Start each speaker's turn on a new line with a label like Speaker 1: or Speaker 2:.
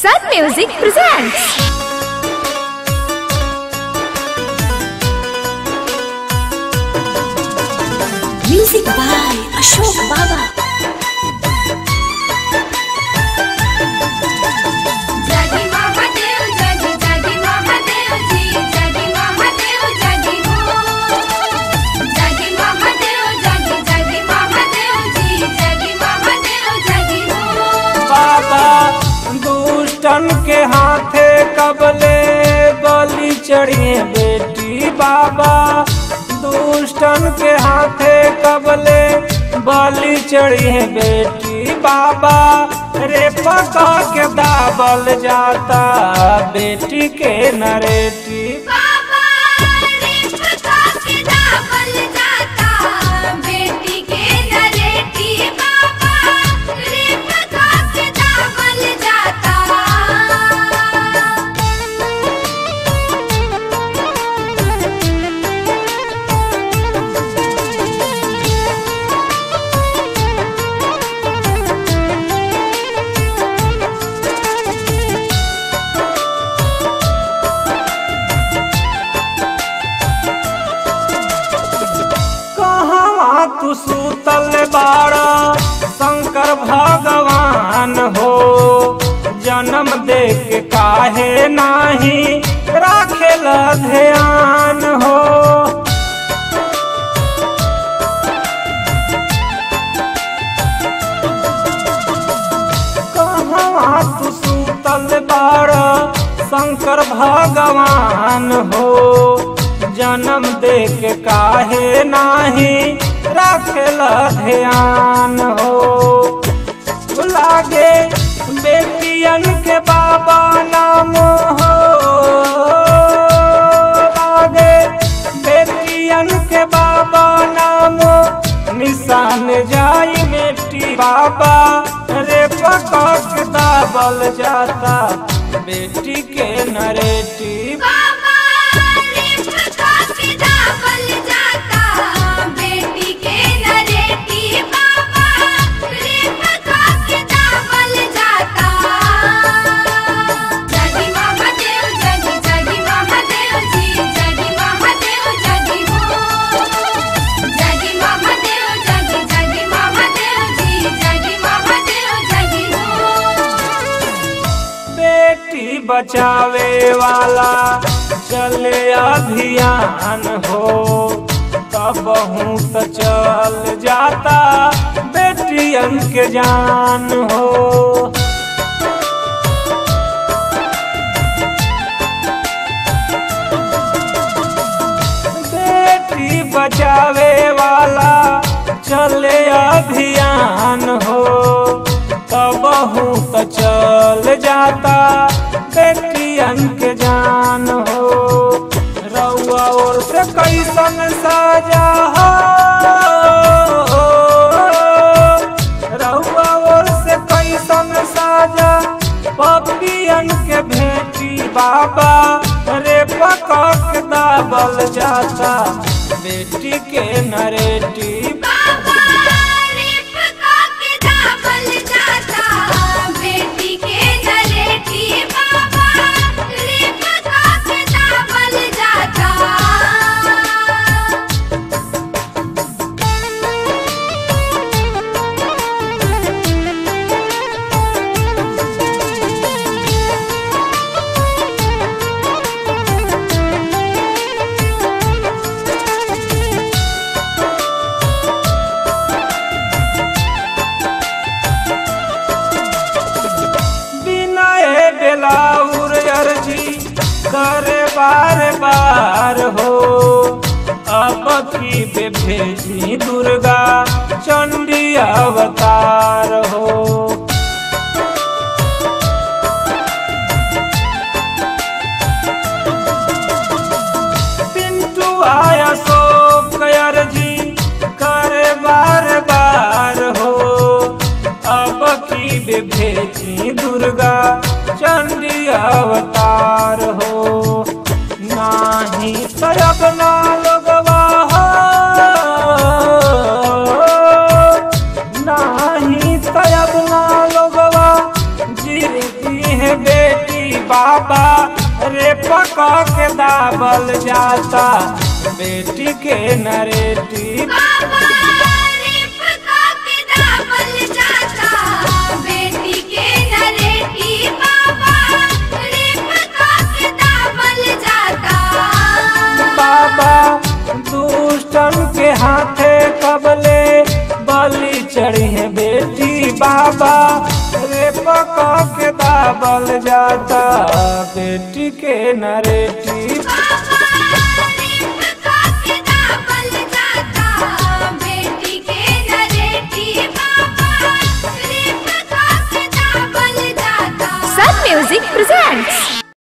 Speaker 1: Sun Music presents.
Speaker 2: Music by Ashok Baba.
Speaker 3: जगी महादेव जगी जगी महादेव जी जगी महादेव जगी हो जगी महादेव जगी जगी महादेव जी जगी महादेव जगी हो
Speaker 4: बाबा दुष्टन के हाथे कबले बलि चढ़िए बेटी बाबा दुष्टन के हाथे कबले बलि चढ़िए बेटी बाबा रे पका के दाबल जाता बेटी के नरेटी
Speaker 3: बाबा रे पका के दाबल जाता बेटी के नरेटी बाबा रे पका के दाबल जाता
Speaker 4: कहवा तू सुतल बाड़ा शंकर भगवान हो जन्म दे के काहे नाही राखेल ध्यान हो कहवा तू सुतल बाड़ा शंकर भगवान हो जन्म दे के काहे नाही राखेल ध्यान हो लागे बेटियन के बाबा नाम हो लागे बेटियन के बाबा नाम निशान जाई बेटी बाबा रे पकक दाबल जाता बेटी के नरेटी
Speaker 3: बाबा रे पका के दाबल जाता बेटी के नरेटी बाबा रे पका के दाबल जाता जगी महादेव जगी जगी महादेव जी जगी महादेव जगी हो जगी महादेव जगी जगी महादेव जी जगी महादेव जगी हो
Speaker 4: बेटी बचावे वाला चले अभियान हो तब तो चल जाता बेटियन के जान हो बेटी बचावे वाला चले अभियान हो तब तो चल जाता बेटियन के जान हो रउआ और से कैसन साजा हो रउआ और से कैसन साजा पपियन के भेटी बाबा रे पकक दाबल जाता बेटी के नरेटी
Speaker 3: बाबा रे पका के दाबल जाता बेटी के नरेटी बाबा रे पका के दाबल जाता
Speaker 4: बिनय बेलाउर अर्जी करे बार बार हो अब की बे भेजी दुर्गा चंडी अवतार हो पिंटू आया सो अर्जी करे बार बार हो अब की बे भेजी दुर्गा चंडी अवतार हो नाही तरब ना लगवा हो नाही तब ना लोगवा जीती है बे बाबा रे पका के दाबल जाता बेटी के नरेटी
Speaker 3: बाबा रिप के दाबल जाता बेटी के नरेटी बाबा रिप के दाबल जाता
Speaker 4: बाबा दुष्टन के हाथे कबले बलि चढ़ी है बेटी बाबा रे पका के दाबल जाता बेटी के नरेटी
Speaker 3: बाबा